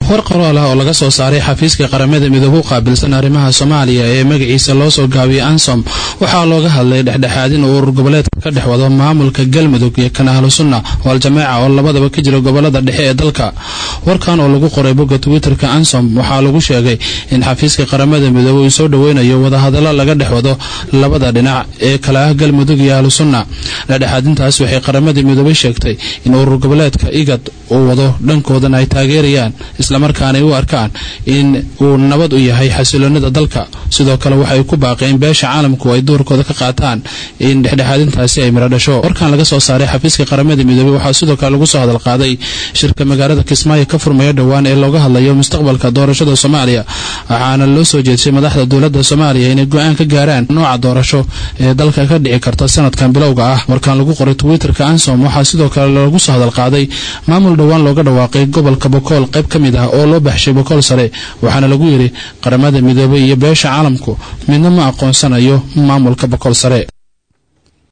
war qoraal ah oo laga soo saaray xafiiska qaramada midoobe u qaabilsan arrimaha soomaaliya ee magaciisa loo soo gaabiyay ansom waxaa looga hadlay dhexdhexaadin uu urur goboleedka ka dhex wado maamulka galmudug iyo kan ahlu sunna oo al-jamaaca oo labadaba ka jira gobolada dhexe ee dalka warkan oo lagu qoray bogga twitterka ansom waxaa lagu sheegay in xafiiska qaramada midoobe uu soo dhoweynayo wadahadallo laga dhex wado labada dhinac ee kale ah galmudug iyo ahlu sunna dhexdhexaadintaas waxay qaramada midoobe sheegtay in urur goboleedka igad uu wado dhankoodana ay taageerayaan islamarkaana ay u arkaan in uu nabad u yahay xasiloonida dalka sidoo kale waxay ku baaqeen beesha caalamku ay doorkooda ka qaataan in dhexdhexaadintaasi ay miro dhasho warkan laga soo saaray xafiiska qaramada midoobey waxaa sidoo kale lagu soo hadal qaaday shirka magaalada kismaayo ka furmaya dhowaan ee looga hadlayo mustaqbalka doorashada soomaaliya waxaana loo soo jeedsay madaxda dowladda soomaaliya inay go-aan ka gaaraan nooca doorasho ee dalka ka dhici karta sanadkan bilowga ah warkan lagu qoray twitterka ansom waxaa sidoo kale lagu soo hadal qaaday maamul dhowaan looga dhawaaqay gobolka bokool qayb ka mid ah oo loo baxshay bokool sare waxaana lagu yidhi qaramada midoobey iyo beesha caalamku midna ma aqoonsanayo maamulka bokool sare